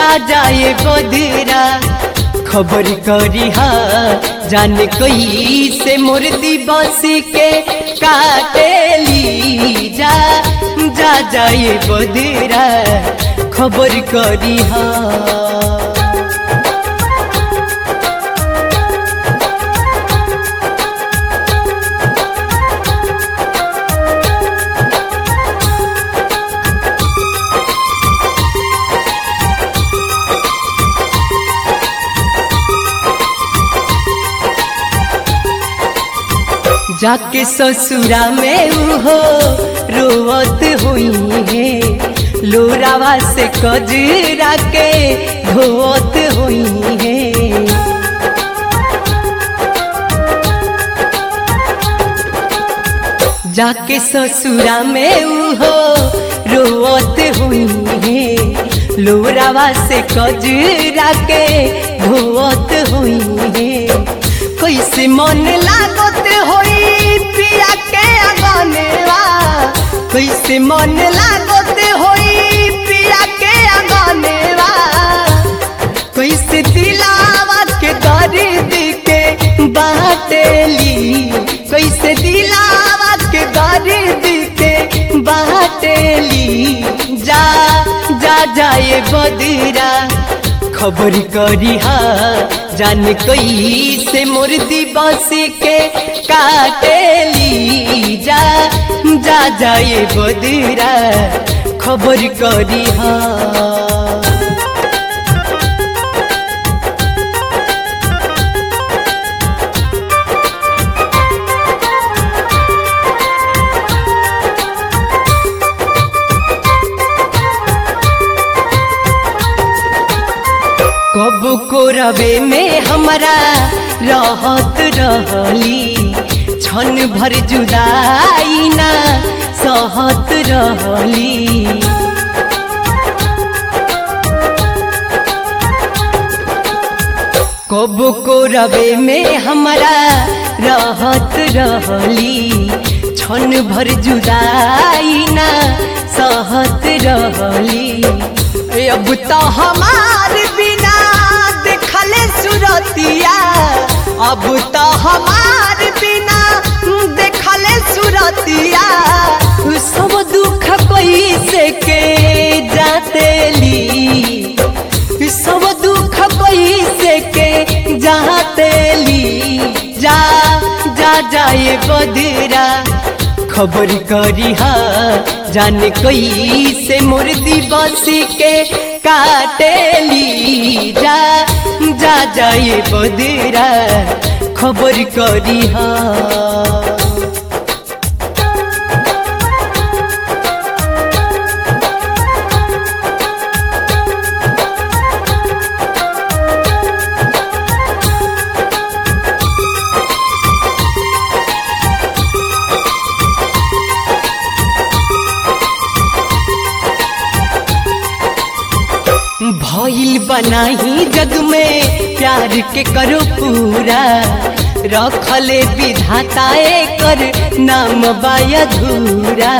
जा जाए बदरा खबर करी हा जान कोई से मुर्दी बस के काटेली जा जा जाए बदरा खबर करी हा जाके ससुरा में उहो रोवत हुई है लोरावा से कजरा के धोवत हुई है जाके ससुरा में उहो रोवत हुई है लोरावा से कजरा के धोवत हुई है कैसे मन लागत होई पिया के अगनेवा कैसे मन लागत होई पिया के अगनेवा कैसे दिलावा के दर्द के बाटेली कैसे दिलावा के दर्द के बाटेली जा जा जाए बदरा खबर करी हा जान कोई से मुर्दी बस के काटेली जा जा जाए बदरा खबर करी हा कब को रवे में हमारा रहत रहली क्षण भर जुदाई ना सहत रहली कब को रवे में हमारा रहत रहली क्षण भर जुदाई ना सहत रहली अब तो हमार बिना देखले सुरतिया अब तो हमार बिना देखले सुरतिया सब दुख कोई से के जातेली सब दुख कोई से के जातेली जा जा जाए बदरा खबर करी हा जान कोई से मुर्दी बस के काटेली जा जा जाए बदरा खबर करी हा भइल बनाही जग में प्यार के करो पूरा रखले विधाता कर नाम बाया धूरा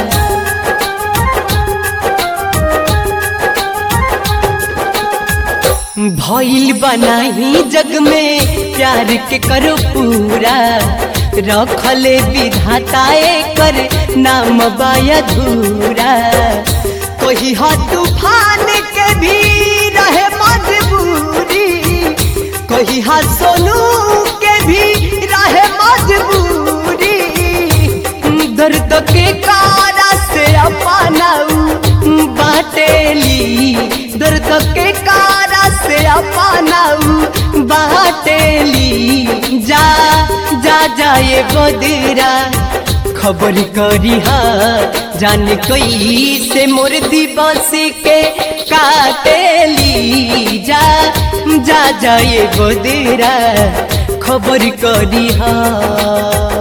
भइल बनाही जग में प्यार के करो पूरा रखले विधाता कर नाम बाया धूरा कोई हा तूफान के भी रहे मजबूरी कोई हा सोनू के भी रहे मजबूरी दर्द के कारा से अपनाऊ बाटेली दर्द के कारा से अपनाऊ बाटेली जा जा जाए बदरा खबर करी हा जान कोई से मुर्दी बस के काटेली जा जा जाए बदरा खबर करी हा